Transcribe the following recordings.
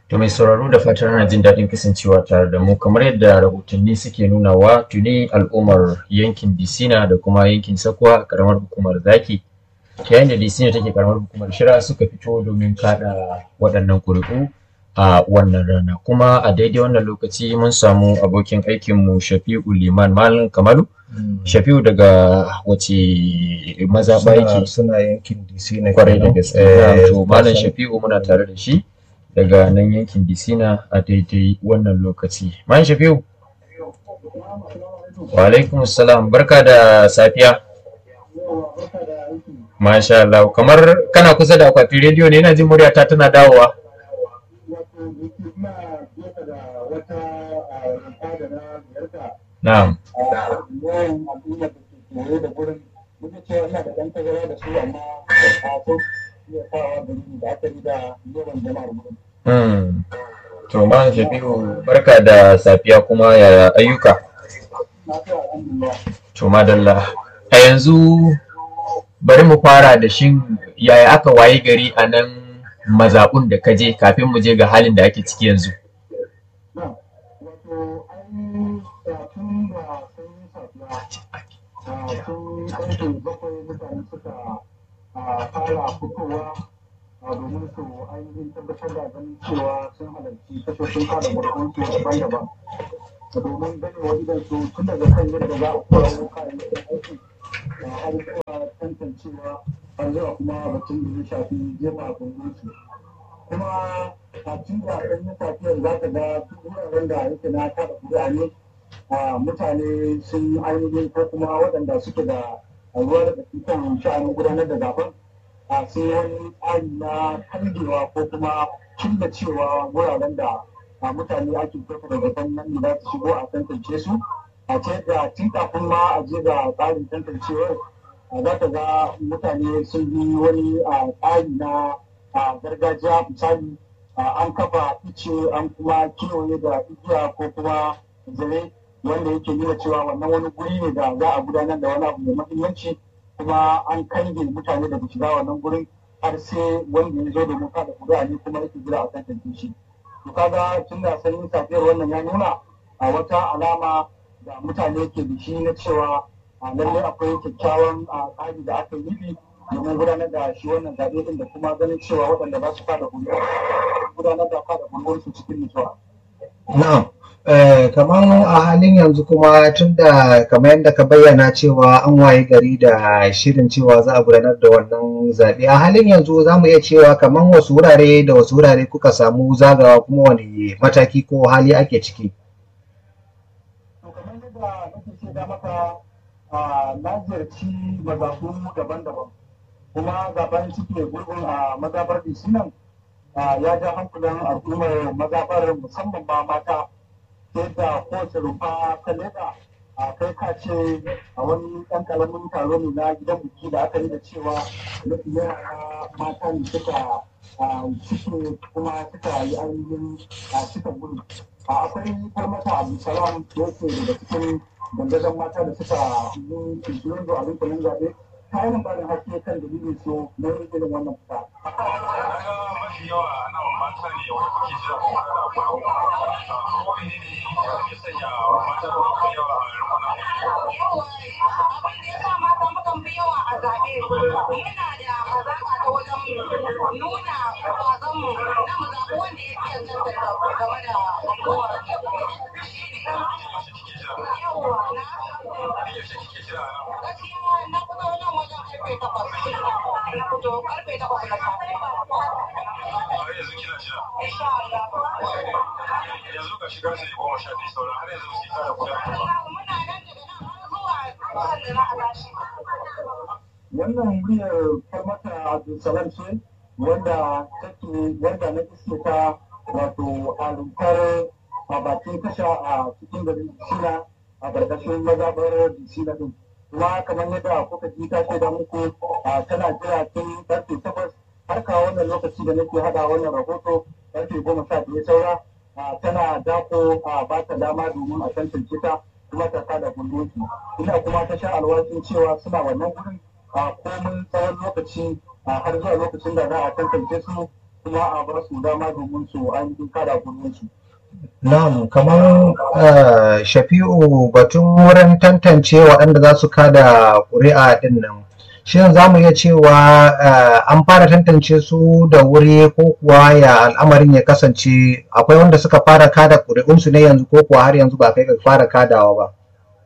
To mai sauraro da fatan ana jin daɗin kasancewa tare da mu kamar yadda rahotanni suke nunawa tuni al'ummar yankin Disina da kuma yankin Sakwa a karamar hukumar Zaki yayin da Disina take karamar hukumar Shira suka fito domin kada waɗannan ƙuri'u a wannan rana kuma a daidai wannan lokaci mun samu abokin aikinmu Shafi'u Liman Malam Kamalu Shafi'u daga wace mazaɓa yake suna yankin DC na kwarai da gaske to Malam Shafi'u muna tare da shi daga nan yankin Disina a daidai wannan lokaci. Man Shafiu. Wa alaikum salam barka da safiya. Masha Allah kamar kana kusa da akwatin rediyo ne yana jin muryata tana dawowa. Na'am. Hmm. To man Shafi'u barka da safiya kuma yaya ayyuka? To madalla. A yanzu bari mu fara da shin yaya aka waye gari a nan mazaɓun da ka je kafin mu je ga halin da ake ciki yanzu. fara fitowa domin su ainihin tabbatar da ganin cewa sun halarci tashoshin kada barkwanci daban-daban domin ganewa idan su tun daga kan yadda za a kawo kayayyakin aiki har zuwa tantancewa har zuwa kuma batun da ya shafi jefa gungunsu kuma a tun da ɗan yi safiyar za ka ga duk wuraren da yake na kada kuri'a ne mutane sun ainihin ko kuma waɗanda suke da ruwa da kan sha'anin gudanar da zaben a sai wani tsari na kangewa ko kuma cilla cewa wuraren da mutane ake kyauta da zaton nan ne za su shigo a tantance su a ce da tun kafin ma a je ga tsarin tantancewar za ka ga mutane sun yi wani tsari na gargajiya misali an kafa ice an kuma kewaye da igiya ko kuma zare wanda yake nuna cewa wannan wani guri ne da za a gudanar da wani abu mai mahimmanci kuma an kange mutane daga shiga wannan gurin har sai wanda ya zo domin kada kuri'a ne kuma yake jira a tantance shi to kaga tun da sanyin safiyar wannan ya nuna a wata alama da mutane ke da shi na cewa a lallai akwai kyakkyawan tsari da aka yi domin gudanar da shi wannan zaɓe din da kuma ganin cewa waɗanda za su kada kuri'a gudanar da kada kuri'unsu cikin nutsuwa. Na'am. kamar a halin yanzu kuma tun da kamar yadda ka bayyana cewa an waye gari da shirin cewa za a gudanar da wannan zaɓe a halin yanzu za mu iya cewa kamar wasu wurare da wasu wurare kuka samu zagawa kuma wani mataki ko hali ake ciki. To kamar yadda nake ce da maka na ziyarci mazaɓu daban-daban kuma zaben cike gurbin a mazaɓar nan ya ja hankulan al'ummar mazaɓar musamman ma mata yadda kowace rufa ta leda a kai ka ce a wani ɗan ƙaramin taro ne na gidan biki da aka yi da cewa mafi yara mata ne suka cike kuma suka yi ainihin cika gudu akwai farmata abdulsalam da yake daga cikin dandazon mata da suka yi kirkirar da abin kullum zaɓe ta yi barin haske kan dalilin su na yin irin wannan fita. mafi yawa ana mata ne wani kuke jira kuma ana akwai ko ne ne ya sanya mata da kuma yawa a rukuna yawa abin da ya sa mata mukan fi yawa a zaɓe muna da hazaƙa ta wajen nuna ƙwazonmu na mu zaɓi wanda ya fi yanzu game da al'ummar yawa na yaushe kike jira a nan gaskiya na fito nan wajen karfe takwas na fito karfe takwas na safe har yanzu kina jira insha Allah yanzu ga shiga sai goma sha biyu sauran har yanzu sai kada guda muna nan daga nan har zuwa zuwa da za a tashi wannan muryar farmata abdulsalam ce wanda take wanda na iske ta wato a rumfar a bakin tasha a cikin garin Sina a ƙarƙashin mazaɓar Sina din. Kuma kamar yadda kuka ji ta ce da muku tana jira tun ƙarfe takwas har kawo wannan lokaci da nake haɗa wannan rahoto ƙarfe goma sha biyu saura tana dako a ba ta dama domin a tantance ta kuma ta kada gundoki. Ina kuma ta sha alwashin cewa suna wannan gurin a komin tsawon lokaci har zuwa lokacin da za a tantance su kuma a ba su dama domin su ainihin kada su. Na'am, kamar eh, Shafi'u batun wurin tantance waɗanda za su kada ƙuri'a ɗin nan. Shin za mu iya cewa eh, an fara tantance su da wuri ko kuwa ya al'amarin ya kasance akwai wanda suka fara kada ƙuri'unsu ne yanzu ko kuwa har yanzu ba kai ga fara kadawa ba?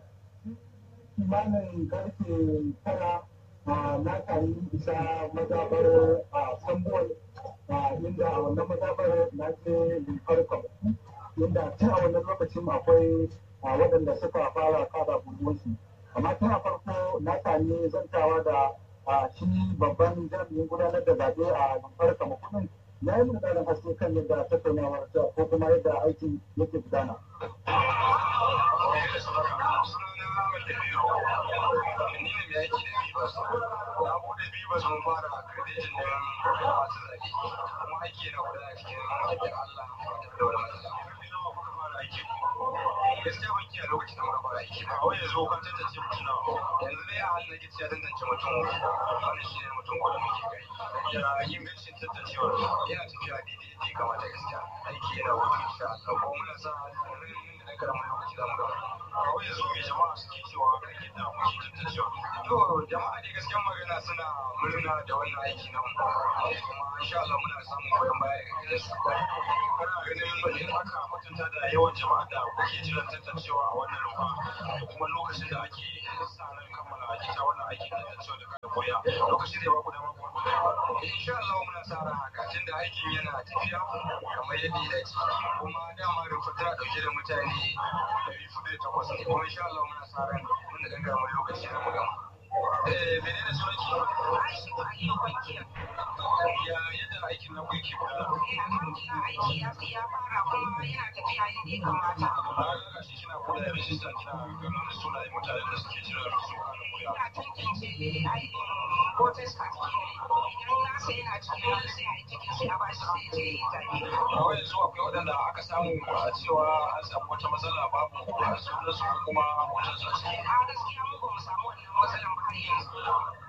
kimanin karfe tara a na sami isa mazabar a sambol a inda a wannan mazabar na je limfar kwamiti inda tun a wannan lokacin akwai a waɗanda suka fara kada gudunsu amma tun a farko na sami zantawa da a shi babban jami'in gudanar da zaɓe a limfar kwamitin na yi mun ƙarin haske kan yadda tattaunawar ta ko kuma yadda aikin yake gudana. gaskiya ban kiyaye lokacin da muka fara aiki ba wai yanzu kan tantance mutum na yanzu dai a halin da ke ciya tantance mutum wani shi ne mutum ko da muke gani ya yin gashin tantancewar yana tafiya daidai yadda ya kamata gaskiya aiki yana wuce insha Allah ko muna sa ran da karamin lokaci za mu gama a wai yanzu mai jama'a suke cewa kan yadda muke tantancewa to jama'a dai gaskiyar magana suna murna da wannan aiki na mu kuma insha Allah muna samun goyon baya daga gare su kana ganin in aka mutunta da yawan jama'a da kuke jiran tantancewa a wannan rufa da kuma lokacin da ake sa ran kammala ita wannan aikin tantancewa da kada koya lokacin da ba ku da ba ku insha Allah muna sa ran haka tunda aikin yana tafiya kamar yadda ya dace kuma dama rufa tana dauke da mutane 408 ne kuma insha Allah muna sa ran mun da gangara mai lokaci da mu gama eh menene sunanki ya yadda aikin nan kuke kula aiki ya ya fara kuma yana tafiya yadda ya kamata. na shi kina kula da rijista kina ganin sunayen mutanen da suke jira su a nan wuya Ina tantance aikin voters card kenan. Idan nasa yana cikin wani sai a yi cikin sai a bashi sai je yi zaɓe. a wai yanzu akwai waɗanda aka samu a cewa an samu wata matsala babu a sunan su ko kuma hoton su a ciki A gaskiya mu ba mu samu wannan matsalan ba har yanzu.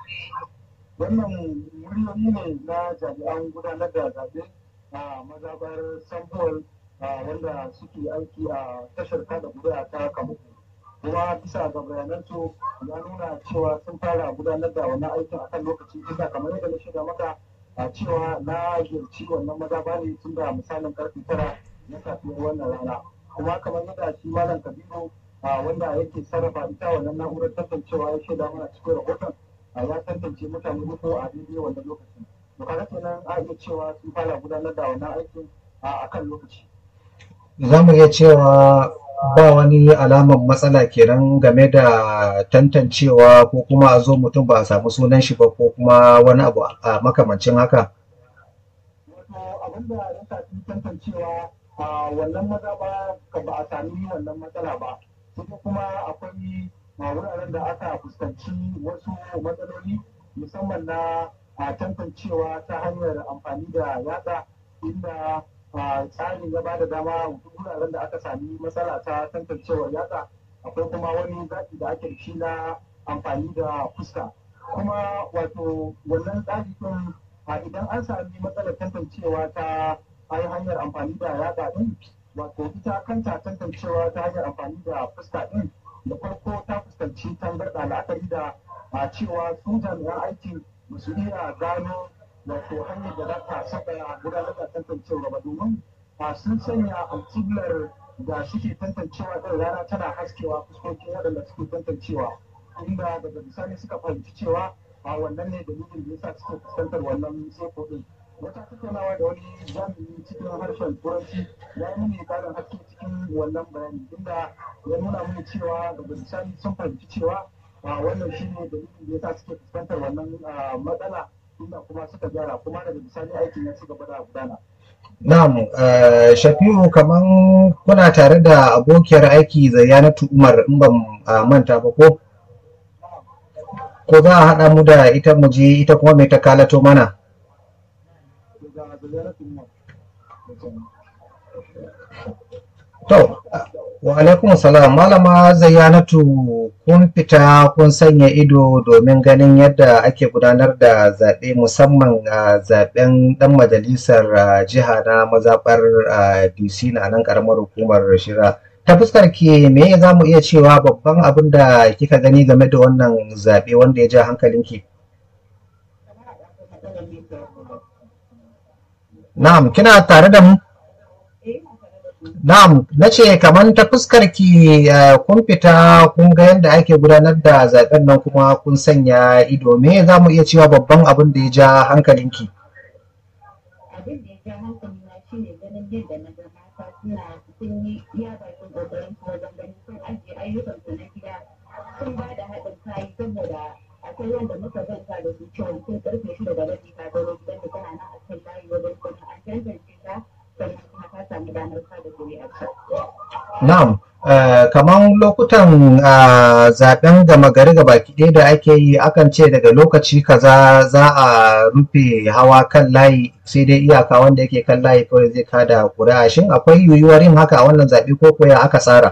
wannan muryoyi ne na jami'an gudanar da zaɓe a mazabar sambuwar wanda suke aiki a tashar kada kuri'a ta kamuku kuma bisa ga bayanansu ya nuna cewa sun fara gudanar da wannan aikin akan lokaci tunda kamar yadda na shiga maka a cewa na ziyarci wannan mazaba ne tun da misalin karfe tara na safiyar wannan rana kuma kamar yadda shi malam kabiru a wanda yake sarrafa ita wannan na'urar tantancewa ya shaida mana cikin rahoton a ya tantance mutane uku a daidai wannan lokacin to kaga kenan a iya cewa sun fara gudanar da wannan aikin a kan lokaci Za mu iya cewa ba wani alamar matsala kenan game da tantancewa ko kuma a zo mutum ba a samu sunan shi ba ko kuma wani abu a makamancin haka. wato abinda ya shafi tantancewa a wannan maza ba ka ba a sami wannan matsala ba sai kuma akwai a wuraren da aka fuskanci wasu matsaloli musamman na a tantancewa ta hanyar amfani da yatsa inda a tsarin ya bada dama wuraren da aka sami matsala ta tantancewar yatsa akwai kuma wani zaɓi da ake da shi na amfani da fuska kuma wato wannan tsari ɗin a idan an sami matsalar tantancewa ta ai hanyar amfani da yatsa ɗin wato ita kanta tantancewa ta hanyar amfani da fuska ɗin da farko ta fuskanci tangarɗa la'akari da a cewa su jami'an aikin ba su iya gano wato hanyar da za ta saka gudanar da tantancewa ba domin a sun sanya alkiblar da suke tantancewa ɗin rana tana haskewa fuskokin waɗanda suke tantancewa inda daga bisani suka fahimci cewa a wannan ne dalilin da yasa suke fuskantar wannan tseko ɗin wata tattaunawa da wani jami'i cikin harshen turanci ya yi mini ƙarin haske cikin wannan bayani inda ya nuna mini cewa daga bisani sun fahimci cewa a wannan shi ne dalilin da yasa suke fuskantar wannan matsala inda kuma suka gyara kuma daga bisani aikin ya ci gaba da gudana. Na'am, eh, Shafi'u kaman kuna tare da abokiyar aiki Zayyanatu Umar in ban ah, manta ba ko? Ko za a haɗa mu da ita mu je ita kuma mai ta kalato mana? daga Zayyana Tumar. To, wa alaikum salam malama Zayyanatu kun fita kun sanya ido domin ganin yadda ake gudanar da zaɓe musamman a zaɓen ɗan majalisar ah, jiha na mazaɓar ah, DC na nan ƙaramar hukumar Shira. Ta fuskar ki me za mu iya cewa babban abin da kika gani game da wannan zaɓe wanda ya ja hankalinki? Na'am, kina tare da mu? Na'am, na ce kamar ta fuskar ki eh, kun fita kun ga yadda ake gudanar da zaben nan kuma kun sanya ido me za mu iya cewa babban abin da ya ja hankalinki? abin da ya ja hankali na shi ne ganin yadda na ga mata suna sun yi iya bakin kokarin su wajen ganin sun ajiye ayyukan su na gida sun ba da haɗin kai saboda akwai wanda muka zanta da su cewa sun karfe shida da rabi ka baro gidan da tana nan a kan layi wajen kuma an tantance ta sannan kuma ta samu damar kada kuri'arta. Na'am, eh, kamar lokutan ah, zaben gama gari ga baki ɗaya da ake yi akan ce daga lokaci kaza za a rufe hawa kan layi sai dai iyaka wanda yake kan layi kawai zai kada ƙuri'a shin akwai yiwuwar yin haka a wannan zaɓe ko kuwa ya aka tsara?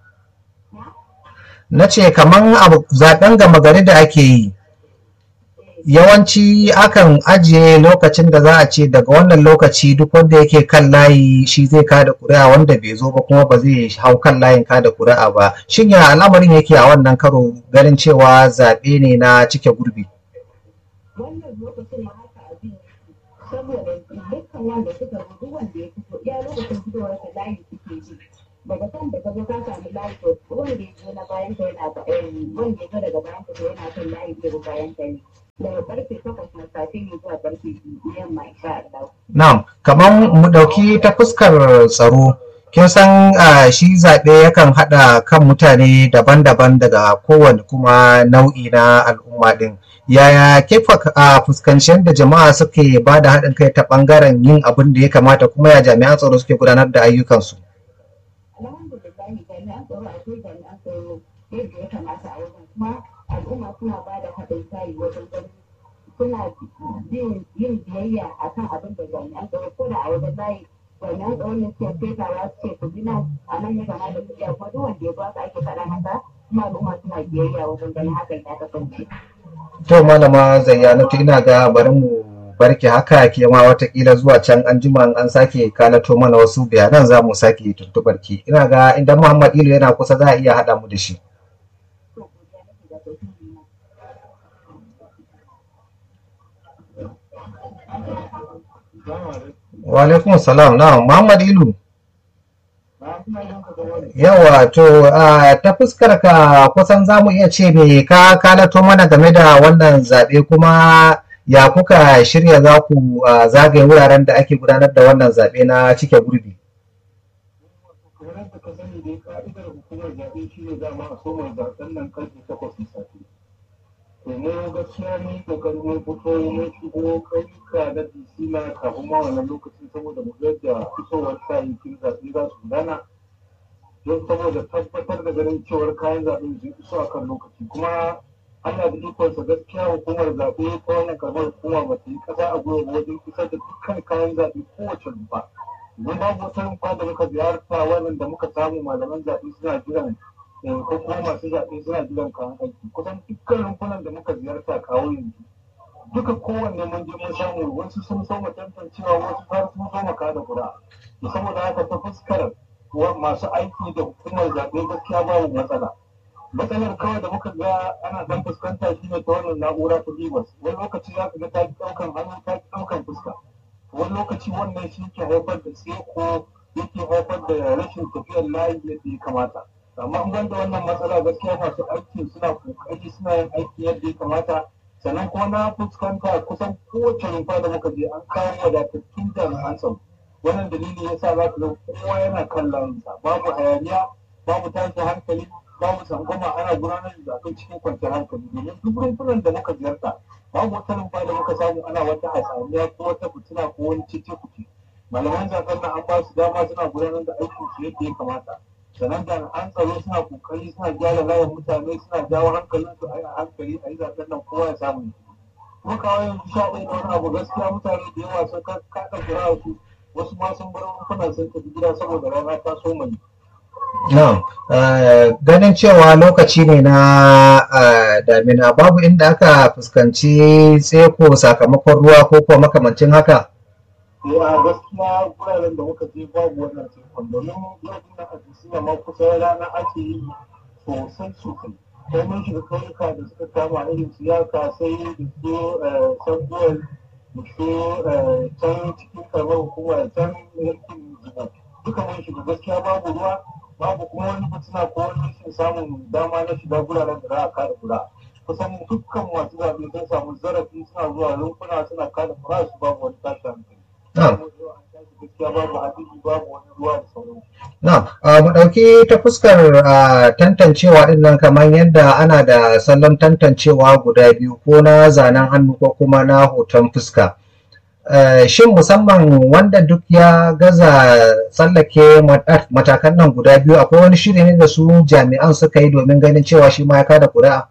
Na ce kamar abu zaben gama gari da ake yi yawanci akan ajiye lokacin da za a ce daga wannan lokaci duk wanda yake kan layi shi zai kada kuri'a wanda bai zo ba kuma ba zai hau kan layin kada kuri'a ba shin ya al'amarin yake a wannan karo ganin cewa zaɓe ne na cike gurbi wannan lokacin ma haka abin yake saboda dukkan wanda suka zo duk wanda ya fito iya lokacin fitowar ka layi suke bi daga kan da ka zo ka samu layi to wanda ya zo na bayan ka yana ba- eh, wanda ya zo daga bayan ka to yana kan layi zai bi bayan ka ne daga karfe takwas na safe ne zuwa karfe biyu yamma insha Allah. na'am kamar mu ɗauki ta fuskar tsaro kin san ah, shi zaɓe yakan haɗa kan mutane daban-daban daga kowane kuma nau'i na al'umma ɗin yaya ke fa- a fuskanci da jama'a suke ba da haɗin kai ta ɓangaren yin abin da ya kamata kuma ya jami'an tsaro suke gudanar da ayyukansu Alhamdulillah jami'an tsaro akwai jami'an tsaro yadda ya kamata a wajen kuma al'umma suna ba da haɗin kai wajen ganin suna bin yin biyayya a kan abin da jami'an tsaro ko da a wajen layi jami'an tsaro ne suke fetawa su ce ku bi nan a nan ya kamata ku biya kuma duk wanda ya ba ake faɗa haka kuma al'umma suna biyayya wajen ganin hakan ya kasance. to malama zayyanatu ina ga bari mu barki haka ke ma watakila zuwa can an jima an sake kalato mana wasu bayanan za mu sake tuntuɓar ki ina ga idan muhammad ilu yana kusa za a iya haɗa mu da shi To godiya nake da tauhidi na. wa alaikum salam na muhammad ilu yawa to a ta fuskar ka kusan za mu iya ce me ka kalato mana game da wannan zaɓe kuma ya kuka shirya za ku ah, zagaye wuraren da ake gudanar da wannan zaɓe na cike gurbi kamar yadda ka sani dai ka'idar hukumar zaɓe shi ne dama a soma zaɓen nan karfe takwas na safe. To mu gaskiya mun kokari mun fito mun shigo ƙauyuka na DC na kafin ma wannan lokacin saboda mu ga yadda fitowar kayayyakin zaɓe za su gudana. Don saboda tabbatar da ganin cewar kayan zaɓe sun iso a kan lokaci kuma Allah da ikonsa gaskiya hukumar zaɓe ta wannan karamar hukuma ba ta yi ƙasa a gwiwa ba wajen isar da dukkan kayan zaɓe kowace rumfa. Idan babu wata rumfa da muka ziyarta wannan da muka samu malaman zaɓe suna jiran eh, ko kuma masu zaɓe suna jiran kayan aiki kusan dukkan rumfunan da muka ziyarta kawo yanzu duka kowanne mun je mun samu wasu sun so mu tantancewa wasu har sun so mu kada kura to saboda haka ta fuskar wa- masu aiki da hukumar zaɓe gaskiya babu matsala matsalar kawai da muka ga ana dan fuskanta shine ta wannan na'ura ta bibas wani lokaci za ka ga ta ki ɗaukan hannu ta ki ɗaukan fuska wani lokaci wannan shi ke haifar da tseko yake haifar da rashin tafiyar layi yadda ya kamata amma in banda wannan matsala gaskiya masu aiki suna kokari suna yin aiki yadda ya kamata sannan kuma na fuskanta kusan kowace rumfa da muka je an kawo wadatattun jami'an tsaro wannan dalili yasa za ka ga kowa yana kan layinsa babu hayaniya babu tashin hankali babu tsangwama ana gudanar da zaɓen cikin kwanciyar hankali domin duk rumfunan da muka ziyarta babu wata rumfa da muka samu ana wata hatsaniya ko wata fitina ko wani cece kuce malaman zaben nan an ba su dama suna gudanar da aikin su yadda ya kamata sannan jami'an tsaro suna kokari suna gyara layin mutane suna jawo hankalin su a yi a hankali a yi zaben nan kowa ya samu kuma kawai yanzu sha ɗaya da wani abu gaskiya mutane da yawa sun kaɗa kira su wasu ma sun bar rumfunan sun tafi gida saboda rana ta so mai Na'am, eh, ganin cewa lokaci ne na eh, damina babu inda aka fuskanci tseko sakamakon ruwa ko kuma makamancin haka. Eh, a gaskiya wuraren da muka je babu wannan tekun domin yau na a jisina ma kusa rana ake yi sosai sosai sai mun shiga kauyuka da suka kama irin su yaka sai da su sanduwar da su eh, can cikin karamar hukuma can yankin jiba duka mun shiga gaskiya babu ruwa babu kuma wani fitina ko wani rashin samun dama na shiga guraren da za a kada kura kusan dukkan masu zaɓe sun samu zarafi suna zuwa rumfuna suna kada kura su babu wani tashi hankali Na'am. gaskiya babu hadisi babu wani ruwa da sauransu Na'am, ah, mu ɗauki ta fuskar ah, tantancewa ɗin nan kamar yadda ana da salon tantancewa guda biyu ko na zanen hannu ko kuma na hoton fuska. Eh, Shin musamman wanda duk ya gaza tsallake mat- matakan nan guda biyu akwai wani shiri ne da su jami'an suka yi domin ganin cewa shi ma ya kada ƙuri'a?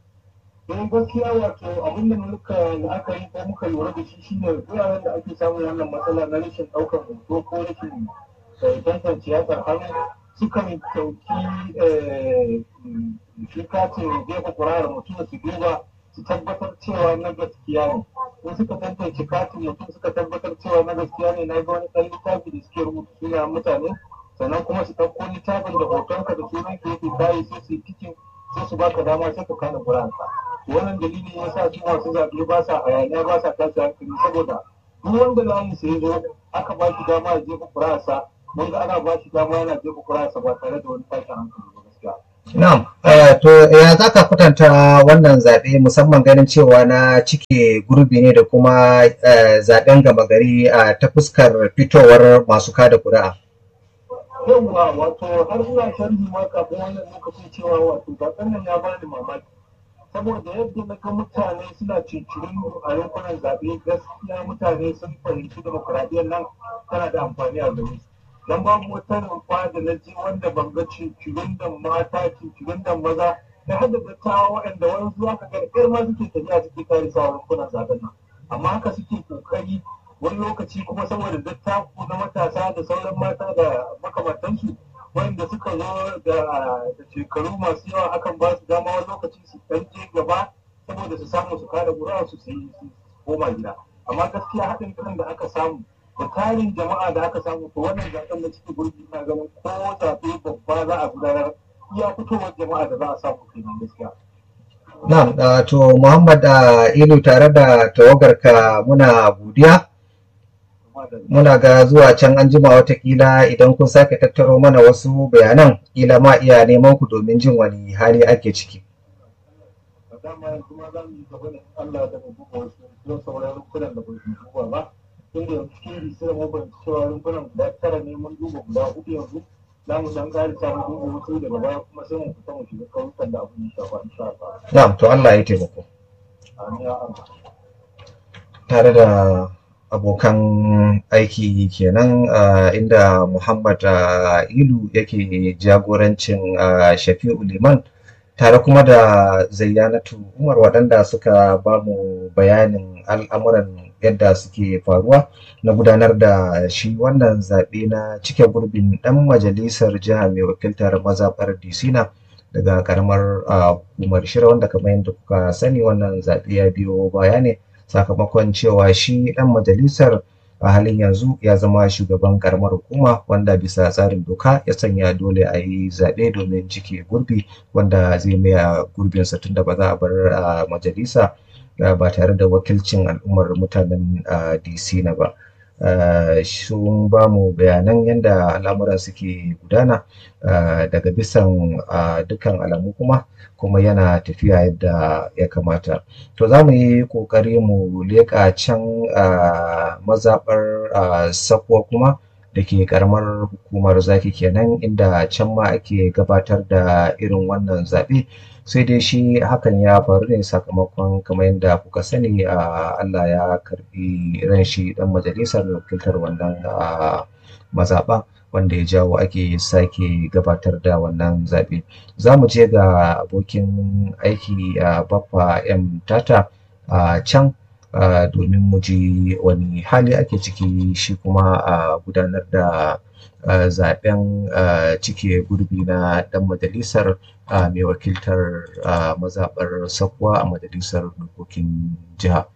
don gaskiya wato abin da muka la'akari ko muka lura da shi shine wuraren da ake samun wannan matsala na rashin ɗaukar hoto ko rashin eh, tantance yatsar hannu sukan ɗauki eh, shi katin jefa kurayar mutum su duba su tabbatar cewa na gaskiya ne in suka tantance katin mutum suka tabbatar cewa na gaskiya ne na ga wani ɗan littafi da suke rubuta sunayen mutane sannan kuma su ɗauko littafin da hotonka da sunan ka yake kayi sai su yi tikin sai su baka dama sai ka kana kura'anka wannan dalilin ya sa su masu zaɓe ba sa hayaniya ba sa tashi hankali saboda duk wanda layin sa ya zo aka ba shi dama ya jefa kura'arsa mun ga ana ba shi dama yana jefa kura'arsa ba tare da wani tashin hankali ba gaskiya. Na'am, eh, to ya za ka kwatanta wannan zaɓe musamman ganin cewa na cike gurbi ne da kuma eh, zaɓen gama gari a ta fuskar fitowar masu kada ƙuri'a. yawwa wato har ina sharhi ma kafin wannan lokacin cewa wato zaben nan ya bani mamaki saboda yadda na ga mutane suna cincirin a yankunan zaɓe gaskiya mutane sun fahimci demokuraɗiyyar nan tana da amfani a gare su dan babu wata rumfa da na ji wanda ban ga cincirin da mata cincirin da maza da hada dattawa waɗanda wani zuwa ka ga ƙyar ma suke tafiya suke kare sa rumfunan zaɓen nan amma haka suke kokari wani lokaci kuma saboda dattaku na matasa da sauran mata da makamantansu wanda suka zo da da shekaru masu yawa akan ba su dama wani lokaci su ɗan je gaba saboda su samu su kada ƙuri'a su sai su koma gida amma gaskiya haɗin kan da aka samu da tarin jama'a da aka samu to wannan zaɓen na cikin gurbi na ganin ko zaɓe babba za a gudanar iya fitowar jama'a da za a samu kenan gaskiya. Na'am, ah, to Muhammad ah, Ilu tare da tawagarka muna godiya. Amma da Muna ga zuwa can an jima watakila idan kun sake tattaro mana wasu bayanan kila ma iya neman ku domin jin wani hali ake ciki. da dama yanzu ma za mu yi gaba da Allah da mu duba wasu don sauran rumfunan da bai duba ba tun da yanzu cikin bisira mu ban cewa rumfunan guda tara ne mun duba guda hudu yanzu za mu dan ƙari samun duba wasu daga baya kuma sai mu fita mu shiga kauyukan da abin ya shafa insha Allah Na'am, to Allah ya taimako. amin ya Allah Tare da abokan aiki kenan ah, inda Muhammad ah, Ilu yake jagorancin ah, Shafi'u Liman tare kuma da Zayyanatu Umar waɗanda suka ba mu bayanin al'amuran yadda suke faruwa na gudanar da shi wannan zaɓe na cike gurbin ɗan majalisar jiha mai wakiltar mazaɓar Disina daga ƙaramar ah, hukumar Shira wanda kamar yadda kuka sani wannan zaɓe ya biyo baya ne sakamakon cewa shi ɗan majalisar a halin yanzu ya zama shugaban karamar hukuma wanda bisa tsarin doka ya sanya dole a yi zaɓe domin cike gurbi wanda zai maya gurbinsa tunda ba za a bar a majalisa uh, ba tare da wakilcin al'ummar mutanen uh, DC na ba. Uh, sun ba mu bayanan yadda al'amuran suke gudana uh, daga bisan uh, dukkan alamu kuma kuma yana tafiya yadda ya kamata to za mu yi ƙoƙari mu leƙa can uh, mazaɓar uh, sakwa kuma da ke ƙaramar hukumar zaki kenan inda can ma ake gabatar da irin wannan zaɓe sai dai shi hakan ya faru ne sakamakon kamar yadda kuka sani uh, Allah ya karɓi ran shi ɗan majalisar wakiltar wannan uh, mazaɓa wanda ya jawo ake sake gabatar da wannan zaɓe za mu je ga abokin aiki a baffa m tata a can ah, domin mu ji wani hali ake ciki shi kuma a gudanar da ah, zaɓen ah, cike gurbi na ɗan majalisar ah, mai wakiltar ah, mazaɓar Sakwa a majalisar dokokin jiha.